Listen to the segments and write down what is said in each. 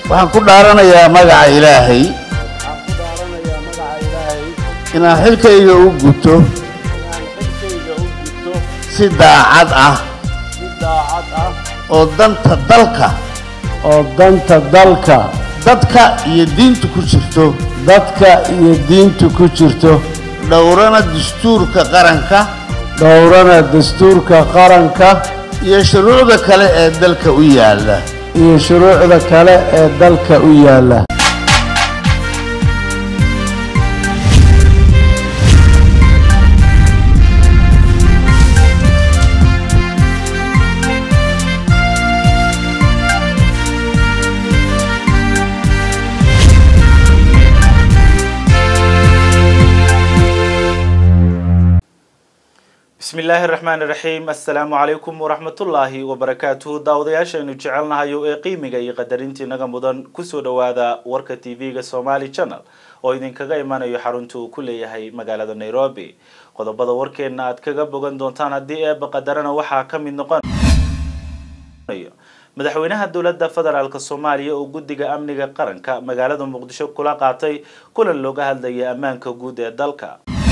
waxaan ku dhaaranayaa magaca ilaahay waxaan ku dhaaranayaa magaca ilaahay inaan xilkayga u guto inaan xilkayga u gudto si daacad ah si daacad ah oo danta dalka oo danta dalka dadka iyo diinta ku jirto dadka iyo diinta ku jirto dhowrana dastuurka qaranka dhowrana dastuurka qaranka iyo shuruucda kale ee dalka u yaalla iyo shuruucda kale ee dalka u yaalla bismi illaahi raxmaani raxiim assalaamu calaykum waraxmatullaahi wabarakaatuhu daawadayaashaynu jecelnahayo ee qiimiga iyo qadarintii naga mudan kusoo dhowaada warka t v-ga somali channel oo idinkaga imanayo xarunta uu ku leeyahay magaalada nairobi qodobada warkeena aad kaga bogan doontaan haddii eeba qadarana waxaa ka mid noqon madaxweynaha dowladda federaalk soomaaliya oo guddiga amniga qaranka magaalada muqdisho kula qaatay kulan looga hadlayay ammaanka guud ee dalka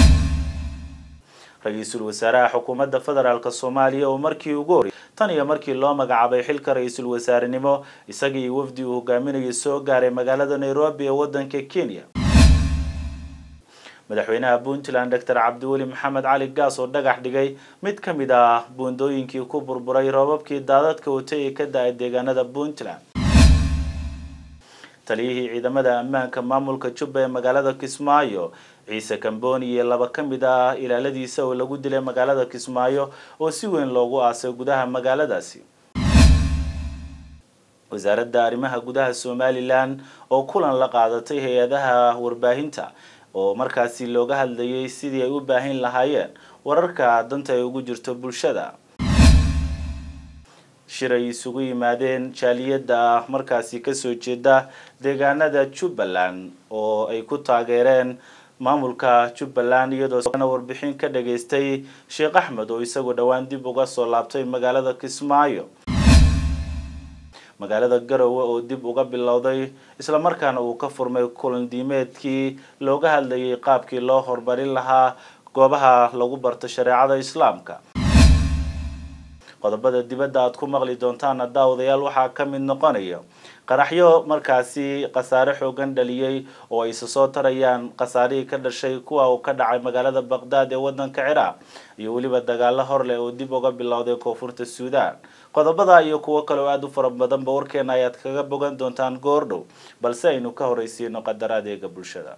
ra-iisul wasaaraha xukuumadda federaalk soomaaliya oo markii ugu horey tan iyo markii loo magacaabay xilka ra-iisul wasaarenimo isagii wafdi uu hogaaminayay soo gaaray magaalada nairobi ee wadanka kenya madaxweynaha puntland doctor cabdiweli maxamed cali gaas oo dhagax dhigay mid ka mid ah buundooyinkii ku burburay roobabkii daadadka watay ee ka da-ay deegaanada puntland taliyihii ciidamada ammaanka maamulka jubba ee magaalada kismaayo ciise kamboni iyo laba ka mid ah ilaaladiisa oo lagu dilay magaalada kismaayo oo si weyn loogu aasay gudaha magaaladaasi wasaaradda arrimaha gudaha somalilan oo kulan la qaadatay hay-adaha warbaahinta oo markaasi looga hadlayay sidii ay u baahin lahaayeen wararka danta ay ugu jirto bulshada shir ay isugu yimaadeen jaaliyadda markaasi kasoo jeeda deegaanada jubbaland oo ay ku taageereen maamulka jubbaland iyadoo warbixin ka dhageystay sheekh axmed oo isagoo dhowaan dib uga soo laabtay magaalada kismaayo magaalada garowe oo dib uga bilowday islamarkaana uu ka furmay kulan diimeedkii looga hadlayay qaabkii loo horumarin lahaa goobaha lagu barto shareecada islaamka qodobada dibadda aad ku maqli doontaan daawadayaal waxaa ka mid noqonaya qaraxyo markaasi khasaare xoogan dhaliyey oo ay isa soo tarayaan khasaarihii ka dhashay kuwa uu ka dhacay magaalada baqdaad ee wadanka ciraaq iyo weliba dagaalo hor leh oo dib uga bilowday koonfurta suudaan qodobada iyo kuwo kale oo aada u fara badanba warkeena ayaad kaga bogan doontaan goordhow balse aynu ka horeysiino qadar adeega bulshada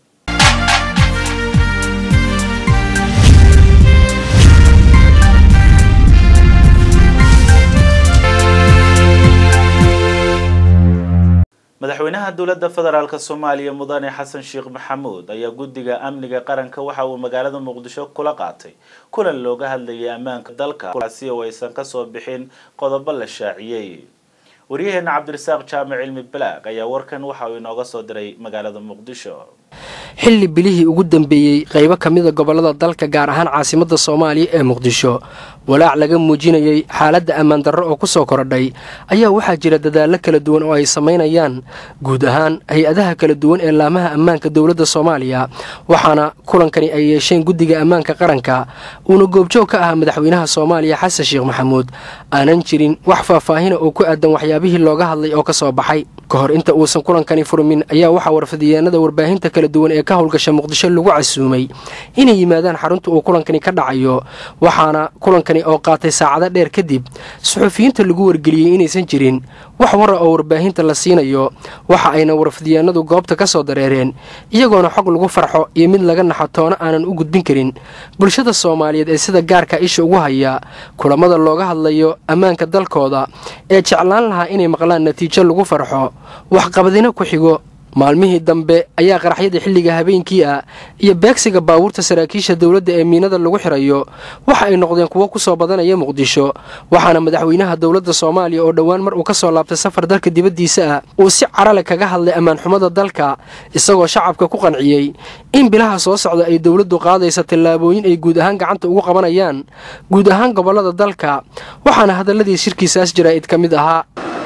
madaxweynaha dowladda federaalk soomaaliya mudane xasan sheekh maxamuud ayaa guddiga amniga qaranka waxa uu magaalada muqdisho kula qaatay kulan looga hadlayay ammaanka dalka si oo aysan kasoo bixin qodobo la shaaciyey waryaheena cabdirasaaq jaamic cilmi balaag ayaa warkan waxa uu inooga soo diray magaalada muqdisho xilli bilihii ugu dambeeyey qaybo ka mida gobollada dalka gaar ahaan caasimadda soomaaliya ee muqdisho walaac laga muujinayay xaaladda ammaan darro oo ku soo korodhay ayaa waxaa jira dadaallo kala duwan oo ay samaynayaan guud ahaan hay-adaha kala duwan ee laamaha ammaanka dowladda soomaaliya waxaana kulankani ay yeesheen guddiga ammaanka qaranka uuna goobjoog ka ahaa madaxweynaha soomaaliya xasan sheekh maxamuud aanan jirin wax faahfaahina oo ku aadan waxyaabihii looga hadlay oo ka soo baxay ka hor inta uusan kulankani furmin ayaa waxaa warfadiyeenada warbaahinta kala duwan ee ka howlgasha muqdisho lagu casuumay inay yimaadaan xarunta uu kulankani ka dhacayo waxaana kulankani oo qaatay saacado dheer kadib suxufiyiinta lagu wargeliyey inaysan jirin wax wara oo warbaahinta la siinayo waxa ayna warfadiyeenadu goobta ka soo dareereen iyagoona xog lagu farxo iyo mid laga naxo toona aanan u gudbin karin bulshada soomaaliyeed ee sida gaarka isha ugu haya kulamada looga hadlayo ammaanka dalkooda ee jeclaan lahaa inay maqlaan natiijo lagu farxo waxqabadina ku xigo maalmihii dambe ayaa qaraxyada xilliga habeenkii ah iyo beegsiga baabuurta saraakiisha dowladda ee miinada lagu xirayo waxa ay noqdeen kuwo ku soo badanaya muqdisho waxaana madaxweynaha dowladda soomaaliya oo dhowaan mar uu ka soo laabtay safar dalka dibaddiisa ah uu si carale kaga hadlay ammaanxumada dalka isagoo shacabka ku qanciyey in bilaha soo socda ay dowladdu qaadaysa tallaabooyin ay guud ahaan gacanta ugu qabanayaan guud ahaan gobollada dalka waxaana hadalladii shirkiisaas jaraa'id ka mid ahaa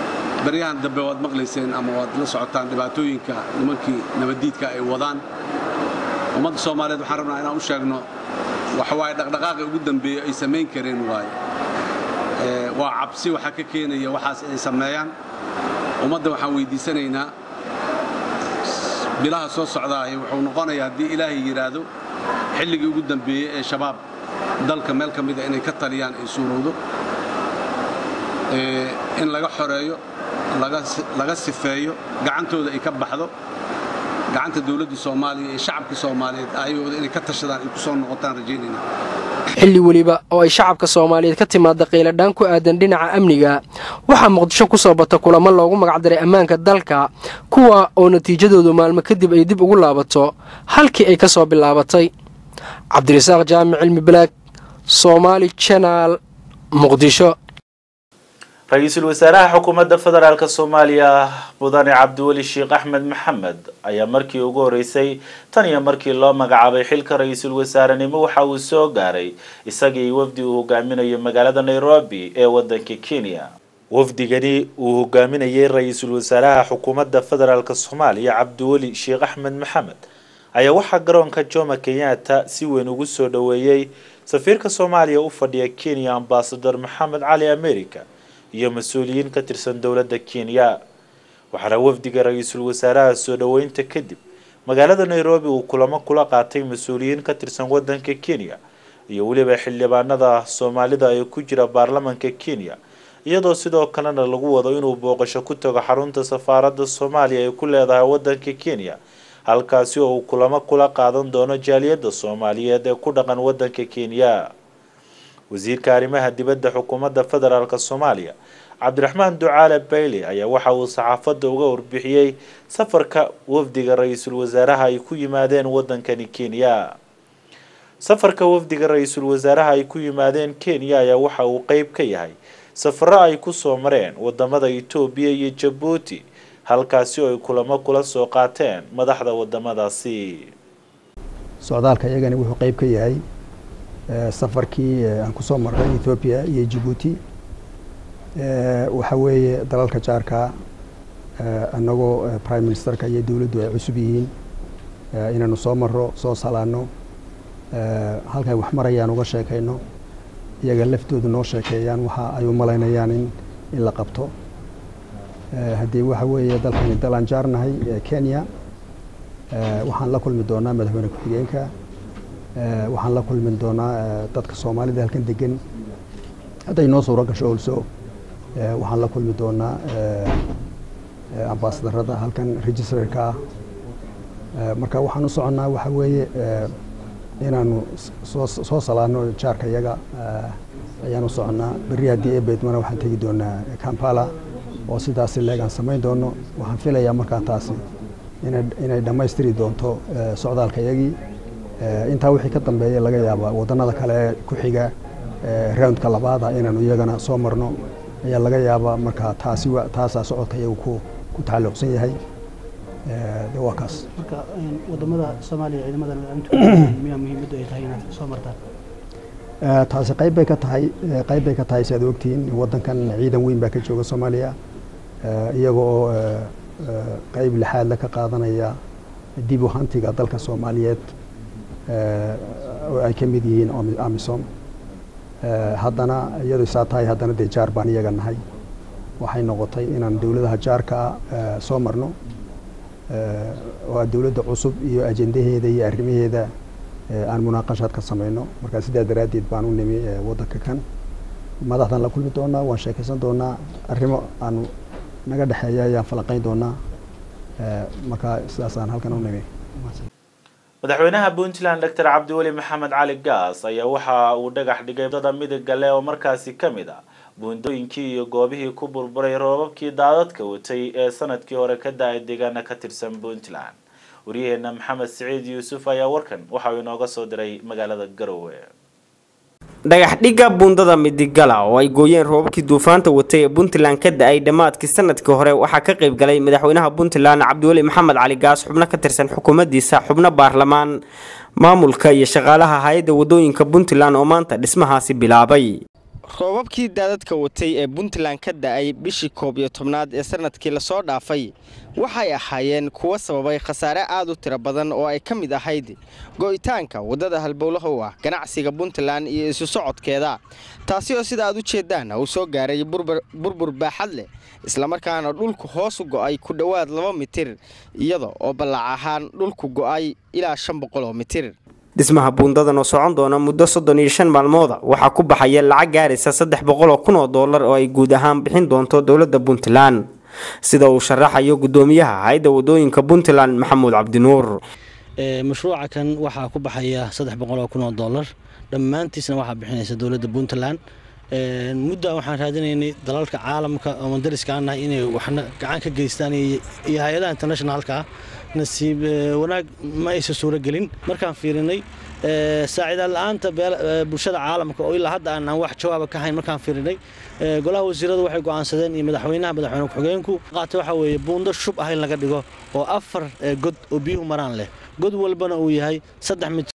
baryahan dambe waad maqlayseen ama waad la socotaan dhibaatooyinka nimankii nabaddiidka ay wadaan ummadda soomaaliyeed waxaan rabnaa inaan u sheegno waxawaaye dhaqdhaqaaqi ugu dambeeya ay samayn kareen waaye waa cabsi waxaa ka keenaya waxaas inay sameeyaan ummadda waxaan weyddiisanaynaa bilaha soo socdaahi wuxuu noqonayaa haddii ilaahay yidhaahdo xilligii ugu dambeeyey ee shabaab dalka meel ka mida inay ka taliyaan ay suurowdo in laga xoreeyo laga sifeeyo gacantooda ay ka baxdo gacanta dowladda soomaaliya iyo shacabka soomaaliyeed ayagooda inay ka tashadaan ay ku soo noqotaan rajaynayna xilli weliba oo ay shacabka soomaaliyeed ka timaada qayladhaan ku aadan dhinaca amniga waxaa muqdisho ku soo bata kulamo loogu magacdaray ammaanka dalka kuwa oo natiijadoodu maalmo kadib ay dib ugu laabato halkii ay ka soo bilaabatay cabdirasaaq jaamic cilmi balaag soomaali janaal muqdisho ra-iisul wasaaraha xukuumadda federaalk soomaaliya mudane cabdiweli sheekh axmed maxamed ayaa markii ugu horeysay tan iyo markii loo magacaabay xilka ra-iisul wasaarenimo waxa uu soo gaaray isagii wafdi uu hogaaminayo magaalada nairobi ee wadanka kenya wafdigani uu hogaaminayay ra-iisul wasaaraha xukuumadda federaalk soomaaliya cabdiweli sheekh axmed maxamed ayaa waxaa garoonka jomo kenyatta si weyn ugu soo dhoweeyey safiirka soomaaliya u fadhiya kenya ambasador maxamed cali america iyo mas-uuliyiin ka tirsan dowladda kenya waxaana wafdiga ra-iisul wasaaraha soo dhoweynta kadib magaalada nairobi uu kulamo kula qaatay mas-uuliyiin ka tirsan wadanka kenya iyo weliba xildhibaanada soomaalida ee ku jira baarlamanka kenya iyadoo sidoo kalena lagu wado inuu booqasho ku tago xarunta safaaradda soomaaliya ay ku leedahay wadanka kenya halkaasi oo uu kulamo kula qaadan doono jaaliyadda soomaaliyeed ee ku dhaqan wadanka kenya wasiirka arrimaha dibadda xukuumadda federaalk soomaaliya cabdiraxmaan ducaale bayle ayaa waxa uu saxaafadda uga warbixiyey safarka wafdiga ra-iisul wasaaraha ay ku yimaadeen wadankani kenya safarka wafdiga ra-iisul wasaaraha ay ku yimaadeen kenya ayaa waxa uu qeyb ka yahay safaro ay kusoo mareen wadamada etoobiya iyo jabuuti halkaasi oo ay kulamo kula soo qaateen madaxda wadamadaasi socdaalka iyagani wuxuu qeyb ka yahay safarkii aan kusoo marray ethoobiya iyo jabuuti waxa weeye dalalka jaarka annagoo prime ministerka iyo dowladdu ay cusub yihiin inaanu soo marro soo salaano halkay wax marayaan uga sheekayno iyaga laftoodu noo sheekeeyaan waxa ay u malaynayaan in in la qabto haddii waxa weeye dalkani dal aan jaarnahay kenya waxaan la kulmi doonaa madaxweyne ku-xigeenka waxaan la kulmi doonaa dadka soomaalida halkan degan hadday noo suuro gasho olso waxaan la kulmi doonaa ambaasadarada halkan registrarka ah marka waxaan u soconnaa waxa weeye inaanu soo soo salaano jaarka iyaga ayaan u soconnaa berri haddii ebeedmana waxaan tegi doonaa kampala oo sidaasi leegaan samayn doono waxaan filayaa markaa taasi inay dhammaystiri doonto socdaalka iyagii intaa wixii ka dambeeya laga yaabaa wadannada kale ee ku xiga roundka labaada inaanu iyagana soo marno ayaa laga yaabaa markaa taasi taasaa socodka iyagu ku ku tacalluqsan yahay de waa kaas marka wadamada soomaaliya ciidamadan miyaa muhiimaddu ay tahay inaad soo martaan taasi qayb bay ka tahay qayb bay ka tahay si aad ogtihiin waddankan ciidan weyn baa ka jooga soomaaliya iyaga oo qayb lixaadla ka qaadanaya dib u hantiga dalka soomaaliyeed oo ay ka mid yihiin amisom haddana iyadoo saa tahay haddana dee jaar baan iyaga nahay waxay noqotay inaan dowladaha jaarka ah soo marno oo a dowladda cusub iyo ajendaheeda iyo arrimaheeda aan munaaqashaad ka samayno markaa sidaa daraaddeed baan u nimi waddanka kan madaxdan la kulmi doonaa waan sheekaysan doonaa arrimo aanu naga dhexeeya ayaan falanqayn doonaa markaa sidaasaan halkan u nimi madaxweynaha puntland doctor cabdiweli maxamed cali gaas ayaa waxa uu dhagax dhigay dada midiga leh oo markaasi ka mid ah buundooyinkii iyo goobihii ku burburay roobabkii daadadka watay ee sanadkii hore ka da-ay deegaana ka tirsan puntland waryaheena maxamed siciid yuusuf ayaa warkan waxa uu inooga soo diray magaalada garowe dhagax dhigga buundada midigala oo ay gooyeen roobabkii duufaanta watay ee puntland ka da-ay dhammaadkii sanadkii hore waxaa ka qayb galay madaxweynaha puntland cabdiweli maxamed cali gaas xubno ka tirsan xukuumaddiisa xubno baarlamaan maamulka iyo shaqaalaha hay-adda wadooyinka puntland oo maanta dhismahaasi bilaabay roobabkii daadadka watay ee puntland ka da-ay bishii koob iyo tobnaad ee sanadkii lasoo dhaafay waxay ahaayeen kuwo sababay khasaare aad u tiro badan oo ay ka mid ahayd go'itaanka waddada halbowlaha u ah ganacsiga puntland iyo isu socodkeeda taasi oo sida aad u jeedaan uu soo gaaray burbur baaxad leh islamarkaana dhulku hoos u go'ay ku dhowaad laba mitir iyada oo ballac ahaan dhulku go'ay ilaa shan boqoloo mitir dhismaha buundadan oo socon doona muddo soddon iyo shan maalmooda waxaa ku baxaya lacag gaaraysa saddex boqoloo kun oo dollar oo ay guud ahaan bixin doonto dowladda puntland sida uu sharaxayo guddoomiyaha hay-adda wadooyinka puntland maxamuud cabdinuur mashruuca kan waxaa ku baxaya saddex boqoloo kun oo dollar dhammaantiisna waxaa bixinaysa dowladda puntland mudda waxaan raadinaynay dalalka caalamka oo mandariska aan nahay inay waxna gacan ka geystaan iyo hay-adaha internationalka ah nasiib wanaag ma aysa suuro gelin markaan fiirinay saaciidaan la-aanta bulshada caalamka oo ilaa hadda aan wax jawaaba ka hayn markaan fiirinay golaha wasiiradu waxay go'aansadeen iyo madaxweynaha madaxweyne ku-xigeenku qaata waxa weeye buundo shub ah in laga dhigo oo afar god oo biyuhu maraan leh god walbana uu yahay saddex mid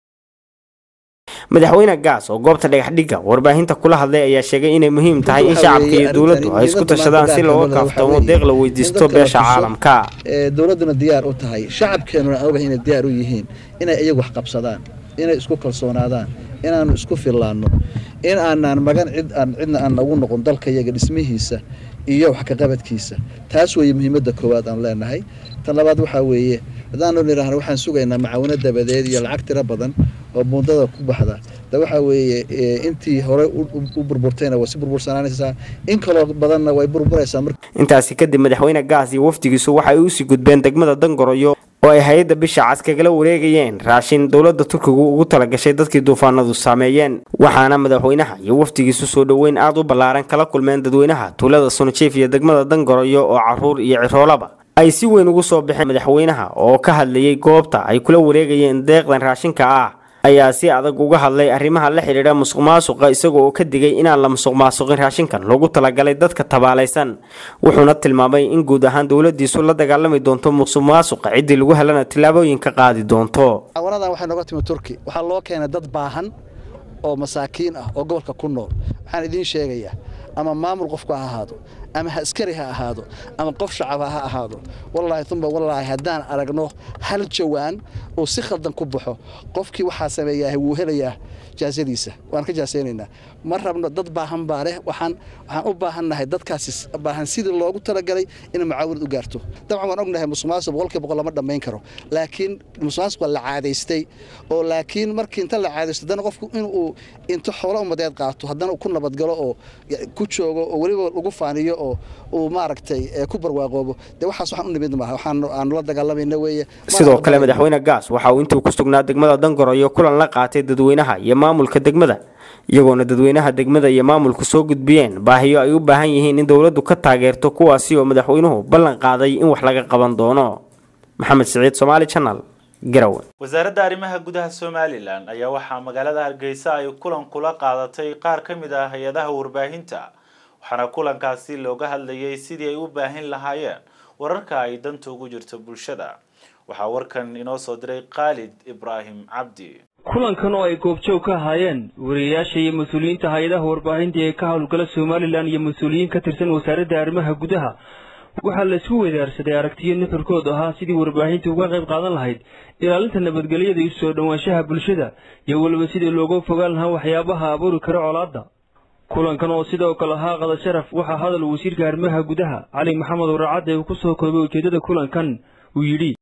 madaxweyne gaas oo goobta dhagaxdhigga warbaahinta kula hadlay ayaa sheegay inay muhiim tahay in shacabka iyo dowladdu ay isku tashadaan si looga kaaftoomo deeq la weydiisto beesha caalamka dowladduna diyaar u tahay shacabkeennuna aan ogahay inay diyaar u yihiin inay iyagu wax qabsadaan inay isku kalsoonaadaan inaannu isku fillaanno in aanaan magan cid aan cidna aan nagu noqon dalka iyaga dhismihiisa iyo wax kaqabadkiisa taas weeye muhiimadda koowaad aan leenahay tan labaad waxaa weeye haddaanu nidhaahno waxaan sugaynaa macaawino dabadeed iyo lacag tiro badan oo buundada ku baxda de waxaa weeye intii hore u burburtayna waa si burbursanaanaysaa in kaloo badanna way burburaysaa intaasi kadib madaxweyne gaas iyo wafdigiisu waxay usii gudbeen degmada dangoroyo oo ay hay-adda bisha cas kagala wareegayeen raashin dowladda turkigu ugu talagashay dadkii duufaanadu saameeyeen waxaana madaxweynaha iyo wafdigiisu soo dhoweyn aad u ballaaran kala kulmeen dadweynaha tuulada sunajiif iyo degmada dangoroyo oo caruur iyo ciroolaba ay si weyn ugu soo baxeen madaxweynaha oo ka hadlayay goobta ay kula wareegayeen deeqdan raashinka ah ayaa si adag uga hadlay arrimaha la xidhiidha musuq maasuqa isagoo oo ka digay inaan la musuq maasuqin raashinkan loogu talagalay dadka tabaalaysan wuxuuna tilmaamay in guud ahaan dowladiisu la dagaalami doonto musuq maasuqa ciddii lagu helana tillaabooyin ka qaadi doonto caawanadan waxay nooga timi turki waxaa loo keenay dad baahan oo masaakiin ah oo gobolka ku nool waxaan idiin sheegayaa ama maamul qofku ha ahaado ama askari ha ahaado ama qof shacaba ha ahaado wallaahi umba wallaahi haddaan aragno hal jawaan oo si khaldan ku baxo qofkii waxaa sameeyaa wuu helayaa jaasadiisa waan ka jaasaynaynaa ma rabno dad baahan baa leh waxaan waxaan u baahannahay dadkaasi baahan sidii loogu talagalay inay mucaawinad u gaarto dabcan waan ognahay musuqmaasuq boqolkiiba boqol lama dhammayn karo laakiin musuqmaasuq waa la caadaystay oo laakiin markii inta la caadaysto haddana qofku inuu inta xoolo umadeed qaato haddana ku nabadgalo oo ku joogo oo weliba lagu faaniyo oo uu maaragtay ku barwaaqoobo dee waxaas waxaan u nimid maaha waxaan aanu la dagaalamayna weeye sidoo kale madaxweyne gaas waxa uu intuu ku sugnaa degmada dangoroyo kulan la qaatay dadweynaha iyo maamulka degmada iyagoona dadweynaha degmada iyo maamulku soo gudbiyeen baahiyo ay u baahan yihiin in dowladdu ka taageerto kuwaasi oo madaxweynuhu ballan qaaday in wax laga qaban doono maxamed siciid somaali channel garowe wasaaradda arrimaha gudaha somalilan ayaa waxaa magaalada hargeysa ay kulan kula qaadatay qaar ka mid ah hay-adaha warbaahinta waxaana kulankaasi looga hadlayay sidii ay u baahin lahaayeen wararka ay danta ugu jirto bulshada waxaa warkan inoo soo diray khaalid ibraahim cabdi kulankan oo ay goobjoog ka ahaayeen wariyayaasha iyo mas-uuliyiinta hay-adaha warbaahinta ee ka howlgala somalilan iyo mas-uuliyiin ka tirsan wasaaradda arrimaha gudaha waxaa la isku weydaarsaday aragtiyo nuxurkood ahaa sidii warbaahinta uga qayb qaadan lahayd ilaalinta nabadgelyada iyo soo dhowaanshaha bulshada iyo weliba sidii looga fogaan lahaa waxyaabaha abuuri kara colaadda kulankan oo sidoo kale ahaa qada sharaf waxaa hadal wasiirka arrimaha gudaha cali maxamed waracadde uu ku soo koobay ujeeddada kulankan uu yidhi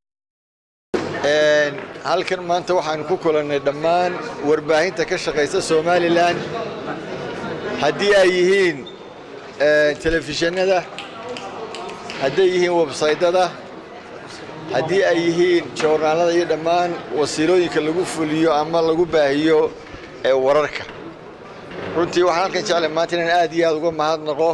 halkan maanta waxaanu ku kulannay dhammaan warbaahinta ka shaqaysa somalilan haddii ay yihiin telefishinada hadday yihiin websaydyada haddii ay yihiin joornaalada iyo dhammaan wasiilooyinka lagu fuliyo ama lagu baahiyo ee wararka runtii waxaan halkan jeclay maanta inaan aad iyo aad uga mahadnaqo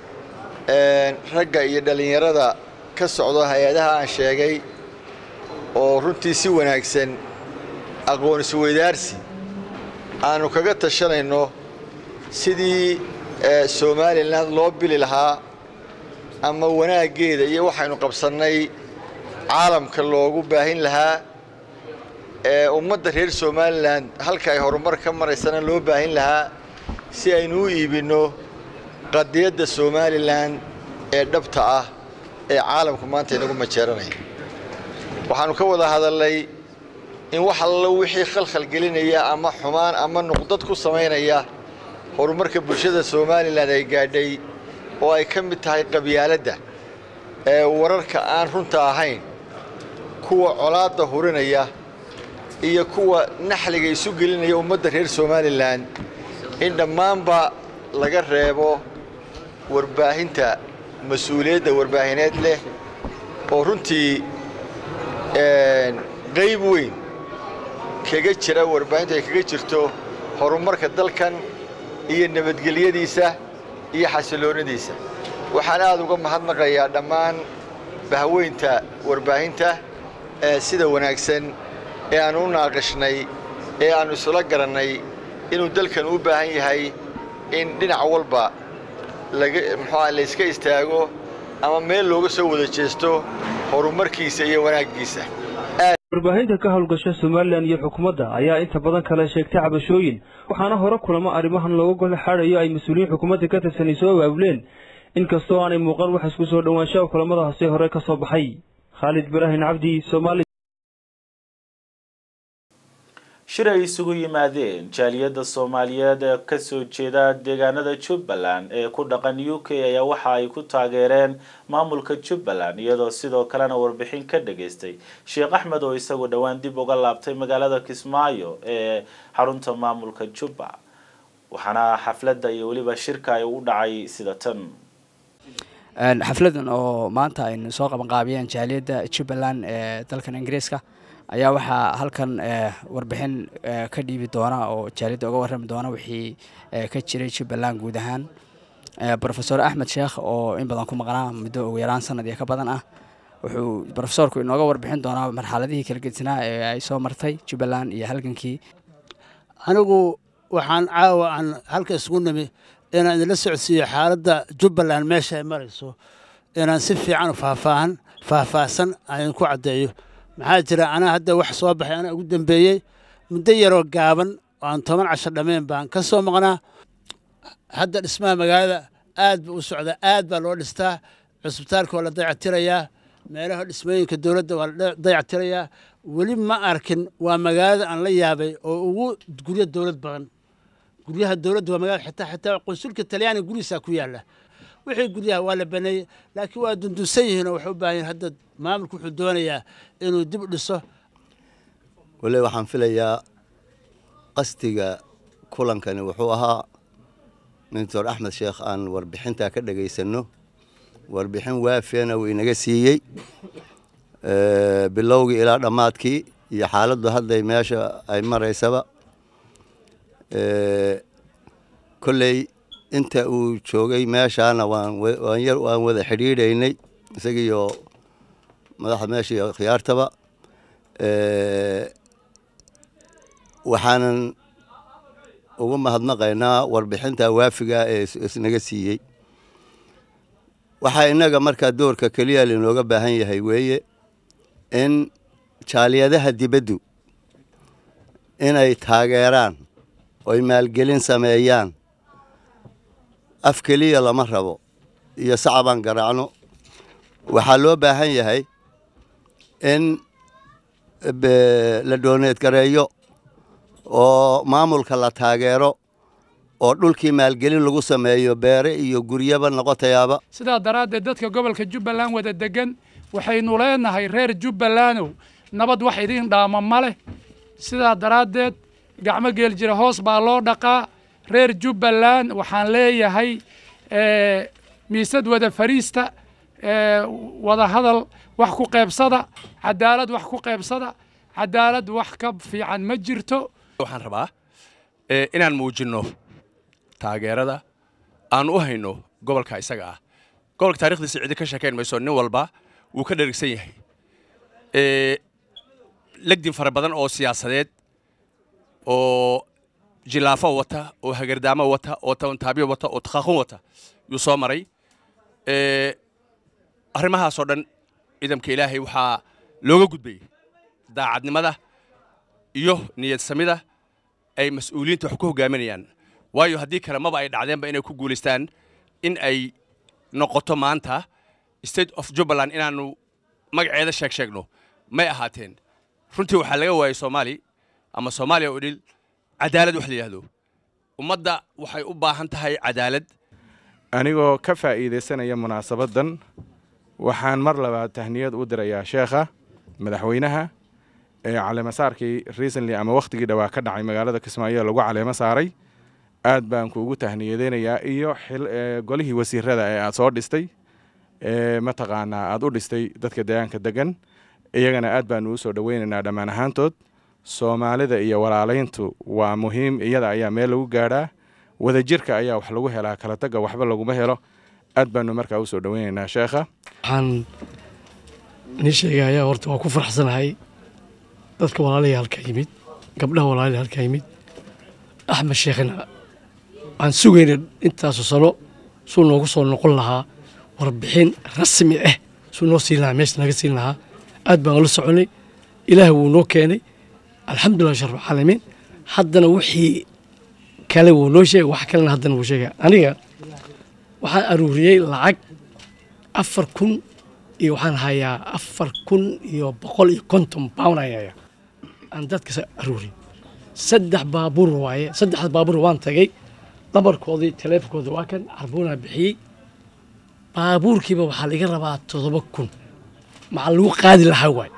ragga iyo dhallinyarada ka socdo hay-adaha aan sheegay oo runtii si wanaagsan aqoon isweydaarsi aanu kaga tashanayno sidii somalilan loo bili lahaa ama wanaaggeeda iyo waxaynu qabsannay caalamka loogu baahin lahaa ee ummadda reer somalilan halka ay horumar ka maraysana loo baahin lahaa si aynu u iibinno qadiyadda somalilan ee dhabta ah ee caalamku maanta inagu majeeranaya waxaannu ka wada hadalnay in wax allo wixii khalkhal gelinaya ama xumaan ama nuqdad ku samaynaya horumarka bulshada somalilan ay gaadhay oo ay ka mid tahay qabyaaladda ee wararka aan runta ahayn kuwa colaadda hurinaya iyo kuwa naxliga isu gelinaya ummadda reer somalilan in dhammaanba laga reebo warbaahinta mas-uuliyadda warbaahineed leh oo runtii qayb weyn kaga jira warbaahintu ay kaga jirto horumarka dalkan iyo nabadgelyadiisa iyo xasiloonnadiisa waxaan aad uga mahadnaqayaa dhammaan bahweynta warbaahinta ee sida wanaagsan ee aannu u naaqashnay ee aannu isula garannay inuu dalkan u baahan yahay in dhinac walba laga muxuuaa layska istaago ama meel looga soo wada jeesto horumarkiisa iyo wanaaggiisa warbaahinta ka howlgasha somalilan iyo xukuumadda ayaa inta badan kale sheegtay cabashooyin waxaana hore kulamo arrimahan looga gol xaadayo ay mas-uuliyiin xukuumadda ka tirsanay soo abaabuleen inkastoo aanay muuqan wax isku soo dhowaanshaha kulamadaasi hore ka soo baxay khaalid ibraahin cabdi soomaali shir ay isugu yimaadeen jaaliyadda soomaaliyeed ee kasoo jeeda deegaanada jubbaland ee ku dhaqan u k ayaa waxa ay ku taageereen maamulka jubbaland iyadoo sidoo kalena warbixin ka dhageystay sheekh axmed oo isagu dhowaan dib uga laabtay magaalada kismaayo ee xarunta maamulka jubba waxaana xafladda iyo weliba shirka ay u dhacay sida tan xafladan oo maanta aynu soo qabanqaabiyeen jaaliyadda jubbaland ee dalkan ingiriiska ayaa waxaa halkan warbixin ka dhiibi doona oo jaaliyadda uga warrami doona wixii ka jiray jubbaland guud ahaan rofesor axmed sheekh oo in badan ku maqnaa muddo ugu yaraan sanad iyo ka badan ah wuxuu rofesorku inooga warbixin doonaa marxaladihii kala gedsanaa ee ay soo martay jubbaland iyo halgankii anigu waxaan caawa aan halka isugu nimi inaan idinla socodsiiyo xaaladda jubbaland meesha ay marayso inaan si fiican faahfaahan faahfaahsan aan ku caddeeyo maxaa jira anaa hadda wax soo baxay anaa ugu dambeeyey muddo yaroo gaaban oo aan toban casho dhammayn baan ka soo maqnaa hadda dhismaha magaalada aad buu u socdaa aad baa loo dhistaa cusbitaalka waa la dayactirayaa meelaha dhismooyinka dowladda waa la dayactirayaa weli ma arkin waa magaalada aan la yaabay oo ugu guryo dowlad badan guryaha dowladda waa magaalada xitaa xitaa qunsulka talyaaniga gurigiisaa ku yaalla wixii guryaha waa la baneeyey laakiin waa dundunsan yihiin oo waxay u baahan yihin hadda maamulku wuxuu doonayaa inuu dib u dhiso wale waxaan filayaa qasdiga kulankani wuxuu ahaa doctor axmed sheekh aan warbixintaa ka dhegaysanno warbixin waafiyana uu inaga siiyey bilowgii ilaa dhammaadkii iyo xaaladdu hadday meesha ay maraysaba kolley inta uu joogay meeshaana waan yar waan wada xidhiidhaynay isagiiyo madaxda meesha iyo khiyaartaba waxaanan ugu mahadnaqaynaa warbixinta waafiga ee isnaga siiyey waxaa innaga markaa doorka keliya lainooga baahan yahay weeye in jaaliyadaha dibaddu inay taageeraan oy maalgelin sameeyaan af keliya lama rabo iyo sacabaan garaacno waxaa loo baahan yahay in la dooneed gareeyo oo maamulka la taageero oo dhulkii maalgelin lagu sameeyo beere iyo guryaba noqotayaaba sidaa daraaddeed dadka gobolka jubbaland wada degan waxaynu leenahay reer jubbalandow nabad wax idiin dhaama ma leh sidaa daraaddeed gacmo geel jira hoos baa loo dhaqaa reer jubbaland waxaan leeyahay miisad wada fariista wada hadal wax ku qaybsada cadaalad wax ku qaybsada cadaalad wax ka fiican ma jirto waxaan rabaa inaan muujinno taageerada aan u hayno gobolka isaga ah gobolka taarikhdiisa cidi ka sheekayn mayso nin walba wuu ka dherigsan yahay legdin fara badan oo siyaasadeed oo jilaafo wata oo hagardaamo wata oo tabantaabyo wata oo takhaaqun wata yuu soo maray arrimahaasoo dhan ciidamka ilaahay waxaa looga gudbayay daacadnimada iyo niyad samida ay mas-uuliyiinta wax ku hogaaminayaan waayo haddii kale maba ay dhacdeenba inay ku guulaystaan in ay noqoto maanta state of jubbaland inaannu magaceeda sheeg sheegno may ahaateen runtii waxaa laga waayey soomaali ama soomaaliya oo dhil cadaalad wax la yidhaahdo ummadda waxay u baahan tahay cadaalad anigoo ka faa'iidaysanaya munaasabaddan waxaan mar labaad tahniyad u dirayaa sheekha madaxweynaha ee caleemasaarkii recently ama wakhtigii dhowaa ka dhacay magaalada kismaayo lagu caleemo saaray aad baan kuugu tahniyadeynayaa iyo golihii wasiirada ee aad soo dhistay ee mataqaanaa aad u dhistay dadka deegaanka degan iyagana aad baanu u soo dhoweynaynaa dhammaan ahaantood soomaalida iyo walaalayntu waa muhiim iyada ayaa meel lagu gaadhaa wadajirka ayaa wax lagu helaa kala tagga waxba laguma helo aad baanu markaa u soo dhoweynaynaa sheekha waxaan nii sheegayaa horta waa ku faraxsanahay dadka walaalihii halkaa yimid gabdhaha walaalihii halkaa yimid axmed sheekhna waxaan sugayna intaasoo sano suu noogu soo noqon lahaa warbixin rasmi ah suu noo siin lahaa meesha naga siin lahaa aad baan ula soconay ilaah wuu noo keenay alxamdulilah sharfcaalamiin haddana wixii kale wuu noo sheegay wax kalena haddana wuu sheegaya aniga waxaan aruuriyey lacag afar kun iyo waxaan hayaa afar kun iyo boqol iyo konton pound ayaan hayaa aan dadkas aruuriyey saddex baabuur waaye saddexda baabuur waan tagay dabarkoodii taleefonkooda waa kan carbuunaa bixiyey baabuurkiiba waxaa laga rabaa toddoba kun maxaa lagu qaadi lahaa waay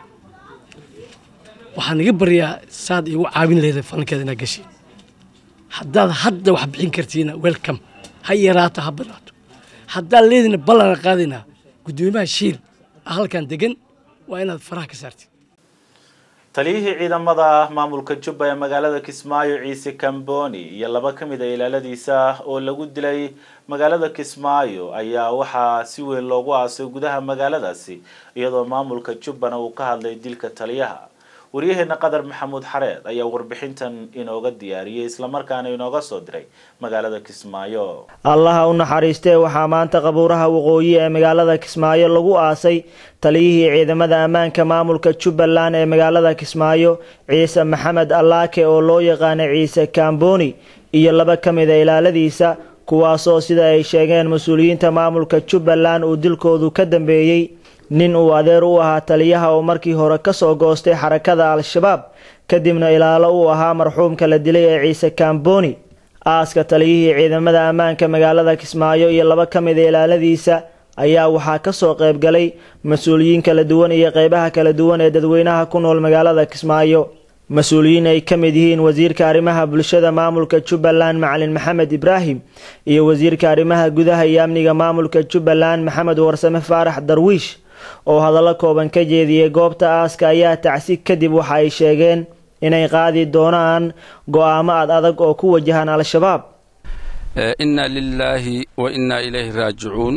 waxaan iga baryaa saad igu caawin leedahay falankeeda inaad gashi haddaad hadda wax bixin kartiina welcome ha yaraato ha badnaato haddaad leedina ballana qaadinaa guddoomiyaha shiil halkan degan waa inaad faraha ka saartid taliyihii ciidamada maamulka jubba ee magaalada kismaayo ciise kamboni iyo laba ka mid a ilaaladiisa oo lagu dilay magaalada kismaayo ayaa waxaa si weyn loogu aasay gudaha magaaladaasi iyadoo maamulka jubbana uu ka hadlay dilka taliyaha waryaheena qadar maxamuud xareed ayaa warbixintan inooga diyaariyey islamarkaana inooga soo diray magaalada kismaayo allaha u naxariistee waxaa maanta qabuuraha waqooyi ee magaalada kismaayo lagu aasay taliyihii ciidamada ammaanka maamulka jubbaland ee magaalada kismaayo ciise maxamed allaake oo loo yaqaana ciise kamboni iyo laba ka mid a ilaaladiisa kuwaasoo sida ay sheegeen mas-uuliyiinta maamulka jubbaland uu dilkoodu ka dambeeyey nin uu adeer u ahaa taliyaha oo markii hore kasoo goostay xarakada al-shabaab kadibna ilaalo uu ahaa marxuumka la dilay ee ciise kamboni aaska taliyihii ciidamada ammaanka magaalada kismaayo iyo laba ka mid a ilaaladiisa ayaa waxaa kasoo qaybgalay mas-uuliyiin kala duwan iyo qeybaha kala duwan ee dadweynaha ku nool magaalada kismaayo mas-uuliyiin ay ka mid yihiin wasiirka arrimaha bulshada maamulka jubbaland macalin maxamed ibraahim iyo wasiirka arrimaha gudaha iyo amniga maamulka jubbaland maxamed warsame faarax darwiish oo hadallo kooban ka jeediyey goobta aaska ayaa tacsi kadib waxa ay sheegeen inay qaadi doonaan go-aamo ad adag oo ku wajahan al-shabaab inna lilaahi wa innaa ilayhi raajicuun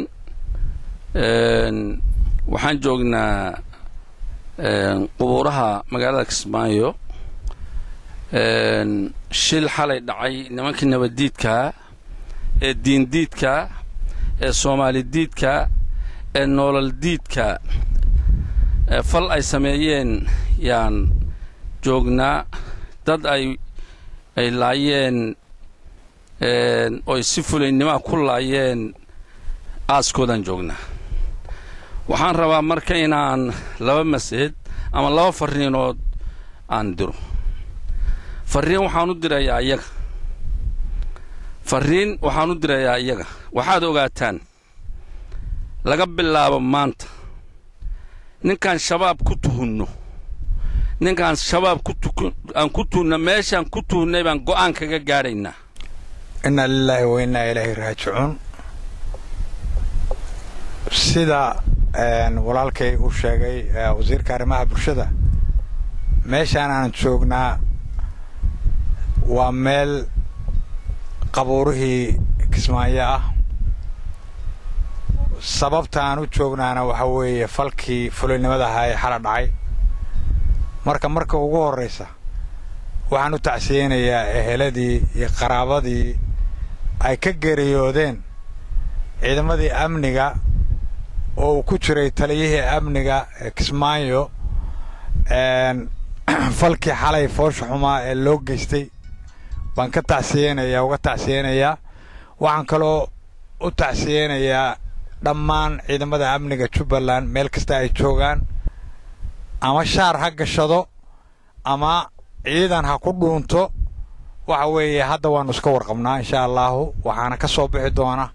waxaan joognaa qubuuraha magaalada kismaayo shil xalay dhacay nimankii nabaddiidkaa ee diindiidka ee soomaalidiidka ee noolal diidka fal ay sameeyeen yaan joognaa dad ay ay laayeen oy si fulaynnimaa ku laayeen aaskoodaan joognaa waxaan rabaa marka inaan laba masjid ama laba farriinood aan diro farriin waxaan u dirayaa iyaga farriin waxaan u dirayaa iyaga waxaad ogaataan laga bilaabo maanta ninkaan shabaab ku tuhunno ninkaan shabaab aan ku tuhunno meeshaan ku tuhunnay baan go'aan kaga gaadhaynaa inna lilaahi wa innaa ilaahi raajicuun sida walaalkay uu sheegay wasiirka arrimaha bulshada meeshaan aan joognaa waa meel qabuurihii kismaayo ah sababta aan u joognaana waxa weeye falkii fulinimada ahaa ee xala dhacay marka marka ugu horraysa waxaan u tacsiyeynayaa eheladii iyo qaraabadii ay ka geeriyoodeen ciidamadii amniga oo uu ku jiray taliyihii amniga ee kismaayo falkii xalay foosha xumaa ee loo geystay baan ka tacsiyeynayaa uga tacsiyeynayaa waxaan kaloo u tacsiyeynayaa dhammaan ciidamada amniga jubbaland meel kasta ay joogaan ama shaar ha gashado ama ciidan ha ku dhuunto waxa weeye hadda waannu iska warqabnaa insha allaahu waxaana ka soo bixi doona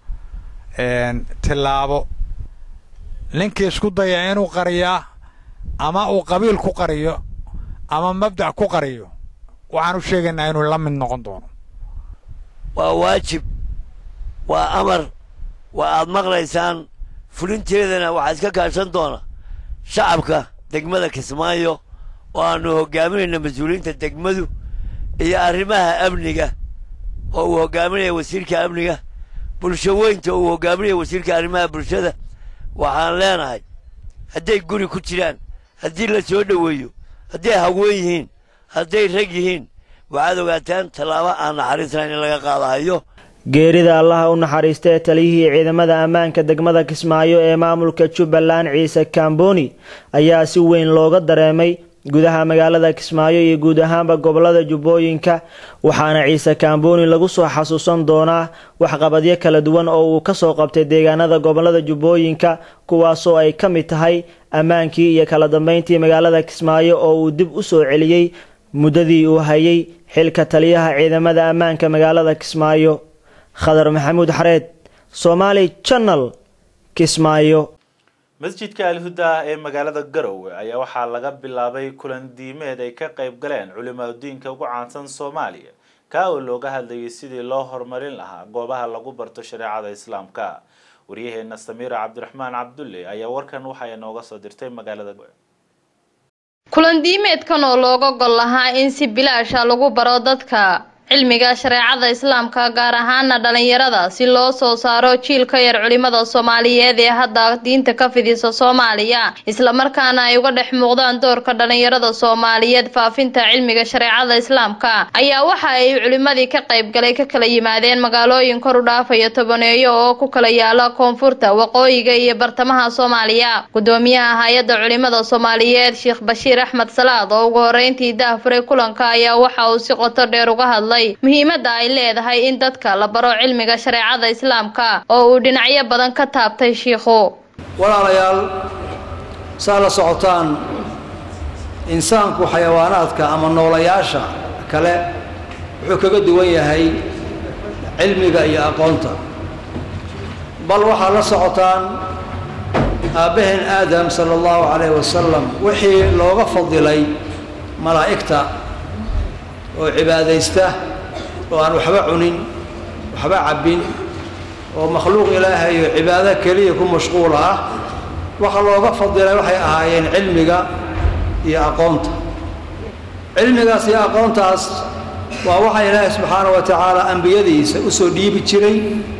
tillaabo ninkii isku daya inuu qariyaa ama uu qabiil ku qariyo ama mabdac ku qariyo waxaan u sheegaynaa inuu la mid noqon doono waa waajib waa amar waa aad maqlaysaan fulinteedana waxaa iska kaashan doona shacabka degmada kismaayo oo aannu hoggaaminayna mas-uuliyiinta degmadu iyo arrimaha amniga oo uu hoggaaminaya wasiirka amniga bulsho weynta uu hoggaaminaya wasiirka arrimaha bulshada waxaan leenahay hadday guri ku jiraan haddii la soo dhoweeyo hadday haween yihiin hadday rag yihiin waxaad ogaataan tallaabo aan naxariisnayn in laga qaadahayo geerida allaha u naxariista ee taliyihii ciidamada ammaanka degmada kismaayo ee maamulka jubbaland ciise kamboni ayaa si weyn looga dareemay gudaha magaalada kismaayo iyo guud ahaanba gobolada jubbooyinka waxaana ciise kamboni lagu soo xasuusan doonaa waxqabadyo kala duwan oo uu kasoo qabtay deegaanada gobolada jubbooyinka kuwaasoo ay ka mid tahay ammaankii iyo kala dambeyntii magaalada kismaayo oo uu dib u soo celiyey muddadii uu hayay xilka taliyaha ciidamada ammaanka magaalada kismaayo khadar maxamuud xareed somaali janal kismaayo masjidka alhuda ee magaalada garowe ayaa waxaa laga bilaabay kulan diimeed ay ka qayb galeen culimaadudiinka ugu caansan soomaaliya kaa oo looga hadlayay sidii loo horumarin lahaa goobaha lagu barto shareecada islaamka waryaheena samiira cabdiraxmaan cabdulle ayaa warkan waxay nooga soo dirtay magaalada kulan diimeedkan oo looga gol lahaa in si bilaasha lagu baro dadka cilmiga shareecada islaamka gaar ahaana dhalinyarada si loo soo saaro jiil ka yar culimada soomaaliyeed ee hadda diinta ka fidisa soomaaliya islamarkaana ay uga dhex muuqdaan doorka dhalinyarada soomaaliyeed faafinta cilmiga shareecada islaamka ayaa waxa ay culimadii ka qaybgalay ka kala yimaadeen magaalooyin kor u dhaafaya tobaneeyo oo ku kala yaala koonfurta waqooyiga iyo bartamaha soomaaliya gudoomiyaha hay-adda culimada soomaaliyeed sheekh bashiir axmed salaad oo ugu horeyntii daahfuray kulanka ayaa waxa uu si qoto dheer uga hadlay muhiimadda ay leedahay in dadka la baro cilmiga shareecada islaamka oo uu dhinacyo badan ka taabtay shiikhu walaalayaal saa la socotaan insaanku xayawaanaadka ama noolayaasha kale wuxuu kaga duwan yahay cilmiga iyo aqoonta bal waxaa la socotaan aabbaheen aadam sala allahu calayhi wasalam wixii looga fadilay malaa'igta oo cibaadaysta oo aan waxba cunin waxba cabbin oo makhluuq ilaahay oo cibaado keliya ku mashquul ah waxa looga fadilay waxay ahaayeen cilmiga iyo aqoonta cilmigaas iyo aqoontaas waa waxa ilaahay subxaanahu wa tacaala ambiyadiisa u soo dhiibi jiray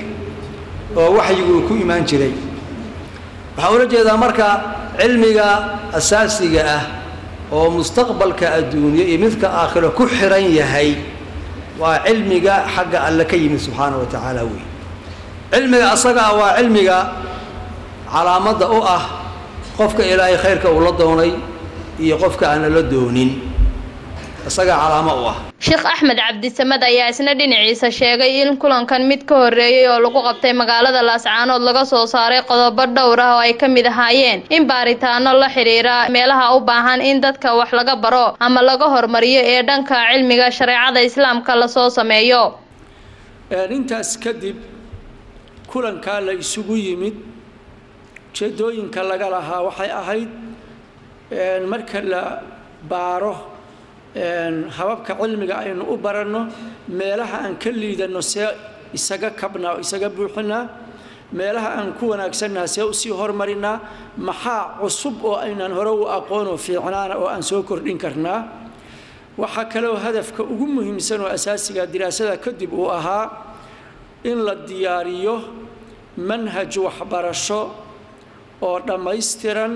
oo waxyigu uu ku imaan jiray waxaan ula jeedaa marka cilmiga asaasiga ah oo mustaqbalka adduunye iyo midka aakhiro ku xiran yahay waa cilmiga xagga alle ka yimid subxaana wa tacaala wey cilmiga asaga ah waa cilmiga calaamadda u ah qofka ilaahay khayrka uu la doonay iyo qofka aana la doonin isagaa calaamo u ah sheekh axmed cabdisamed ayaa isna dhinaciisa sheegay in kulankan mid ka horreeyey oo lagu qabtay magaalada laascaanood laga soo saaray qodobo dhowr ah oo ay ka mid ahaayeen in baaritaano la xidhiira meelaha u baahan in dadka wax laga baro ama laga hormariyo ee dhanka cilmiga shareecada islaamka lasoo sameeyo intaas kadib kulankaa la isugu yimid ujeedooyinka laga lahaa waxay ahayd marka la baaro hababka cilmiga aynu u baranno meelaha aan ka liidanno see isaga kabnaa oo isaga buuxinaa meelaha aan ku wanaagsannaha see usii hormarinaa maxaa cusub oo aynaan hore u aqoonoo fiicnaana oo aan soo kordhin karnaa waxaa kaleoo hadafka ugu muhiimsan oo asaasiga diraasada kadib uu ahaa in la diyaariyo manhaj waxbarasho oo dhammaystiran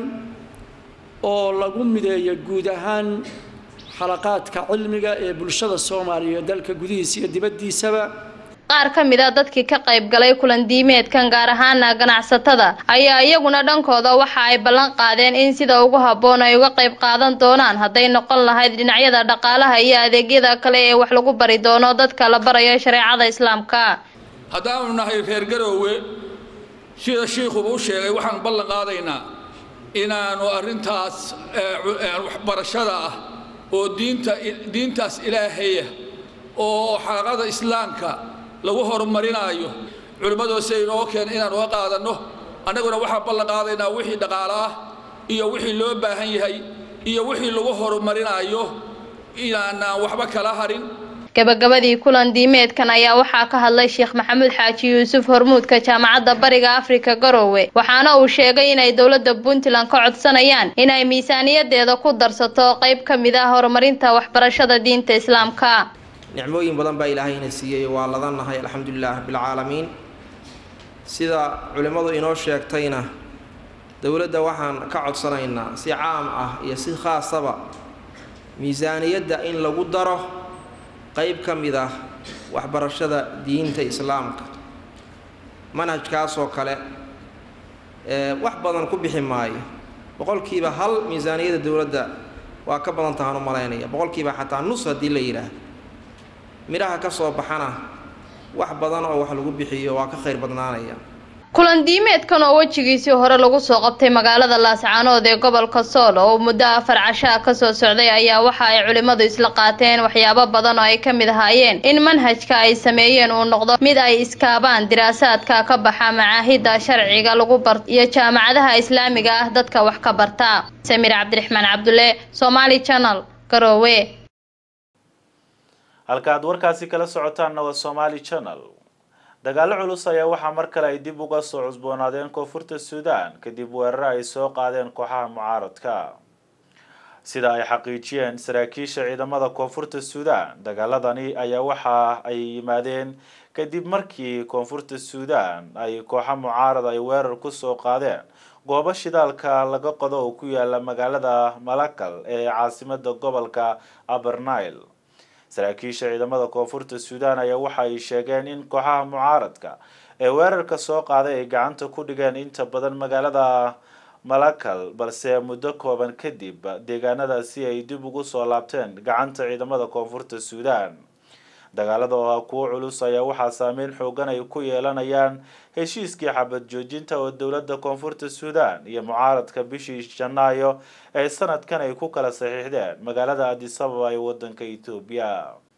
oo lagu mideeyo guud ahaan xalaqaadka cilmiga ee bulshada soomaaliya dalka gudihiisa iyo dibaddiisaba qaar ka mid a dadkii ka qayb galay kulan diimeedkan gaar ahaana ganacsatada ayaa iyaguna dhankooda waxa ay ballan qaadeen in sida ugu habboon ay uga qayb qaadan doonaan hadday noqon lahayd dhinacyada dhaqaalaha iyo adeegyada kale ee wax lagu bari doono dadka la barayo shareecada islaamka haddaanu nahay reer garoowe sida shiikhuba u sheegay waxaan ballan qaadaynaa inaanu arrintaas waxbarashada ah oo diinta diintaas ilaahaya oo xaqada islaamka lagu horumarinaayo culimmadoose inoo keen inaan uga qaadanno annaguna waxaan ballan qaadaynaa wixii dhaqaale ah iyo wixii loo baahan yahay iyo wixii lagu horumarinaayo inaanaan waxba kala harin gabagabadii kulan diimeedkan ayaa waxaa ka hadlay sheekh maxamuud xaaji yuusuf hormuudka jaamacadda bariga afrika garoowe waxaana uu sheegay inay dowladda puntland ka codsanayaan inay miisaaniyadeeda ku darsato qayb ka mid ah horumarinta waxbarashada diinta islaamka nicmooyin badan baa ilaahayna siiyey waa ladannahay alxamdulilah rabbilcaalamiin sida culimmadu inoo sheegtayna dowladda waxaan ka codsanaynaa si caam ah iyo si khaasaba miisaaniyadda in lagu daro qayb ka mid ah waxbarashada diinta islaamka manhajkaasoo kale wax badan ku bixi maayo boqolkiiba hal miisaaniyadda dowladda waa ka badan tahaan u malaynaya boqolkiiba xataa nus haddii la yidhaah midhaha ka soo baxana wax badan oo wax lagu bixiyo waa ka khayr badnaanaya kulan diimeedkan oo wejigiisii hore lagu soo qabtay magaalada laascaanood ee gobolka sool oo muddo afar cashaa kasoo socday ayaa waxa ay culimmadu isla qaateen waxyaabo badan oo ay ka mid ahaayeen in manhajka ay sameeyeen uu noqdo mid ay iskaabaan diraasaadka ka baxa macaahidda sharciga lagu bar iyo jaamacadaha islaamiga ah dadka wax ka barta samiir cabdiraxmaan cabdulle somaali channel garoowe halka aad warkaasi kala socotaanna waa somaali channel dagaalo culus ayaa waxaa mar kale ay dib uga soo cusboonaadeen koonfurta suudaan kadib weeraro ay soo qaadeen kooxaha mucaaradka sida ay xaqiijiyeen saraakiisha ciidamada koonfurta suudaan dagaaladani ayaa waxa ay yimaadeen kadib markii koonfurta suudaan ay kooxa mucaarad ay weerar kusoo qaadeen goobo shidaalka laga qodo oo ku yaala magaalada malakal ee caasimada gobolka abernile saraakiisha ciidamada koonfurta suudaan ayaa waxa ay sheegeen in kooxaha mucaaradka ee weerarka soo qaaday ay gacanta ku dhigeen inta badan magaalada malakal balse muddo kooban kadib deegaanadaasi ay dib ugu soo laabteen gacanta ciidamada koonfurta suudaan dagaalada oo ah kuwo culus ayaa waxaa saameyn xoogan ay ku yeelanayaan heshiiskii xabad joojinta oo dowladda koonfurta suudaan iyo mucaaradka bishii janaayo ee sanadkan ay ku kala saxiixdeen magaalada adisababa ee wadanka etoobiya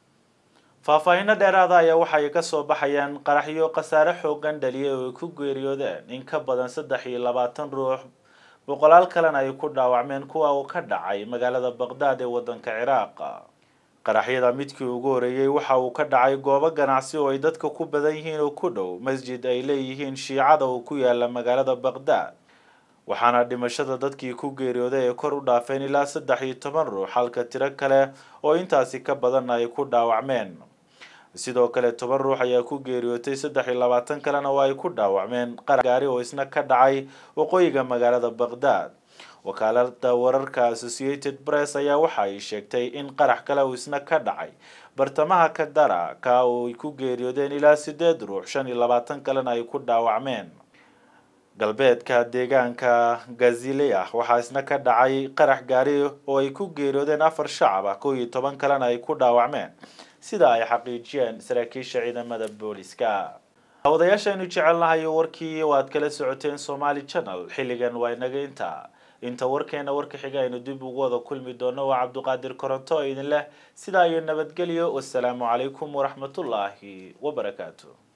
faahfaahinno dheeraada ayaa waxay kasoo baxayaan qaraxyo khasaare xoogan dhaliyay oo ay ku geeriyoodeen in ka badan saddex iyo labaatan ruux boqolaal kalena ay ku dhaawacmeen kuwa uu ka dhacay magaalada baqdaad ee wadanka ciraaq qaraxyada midkii ugu horeeyey waxa uu ka dhacay goobo ganacsi oo ay dadka ku badan yihiin oo ku dhow masjid ay leeyihiin shiicada oo ku yaala magaalada baqdaad waxaana dhimashada dadkii ku geeriyooday ay kor u dhaafeen ilaa saddex iyo toban ruux halka tiro kale oo intaasi ka badanna ay ku dhaawacmeen sidoo kale toban ruux ayaa ku geeriyootay saddex iyo labaatan kalena oo ay ku dhaawacmeen qarax gaari oo isna ka dhacay waqooyiga magaalada baqdaad wakaalada wararka associated press ayaa waxa ay sheegtay in qarax kale uu isna ka dhacay bartamaha kadara ka oo ay ku geeriyoodeen ilaa sideed ruux shan iyo labaatan kalena ay ku dhaawacmeen galbeedka deegaanka gazilea waxaa isna ka dhacay qarax gaari oo ay ku geeriyoodeen afar shacab ah kow iyo toban kalena ay ku dhaawacmeen sida ay xaqiijiyeen saraakiisha ciidamada booliska hawadayaashaaynu jecelnahay warkii waad kala socoteen somaali channel xilligan waa inaga intaa inta warkeena warka xiga aynu dib ugu wada kulmi doono waa cabdiqaadir koronto oo idin leh sidaa iyo nabadgelyo wasalaamu calaykum waraxmatullaahi wabarakaatu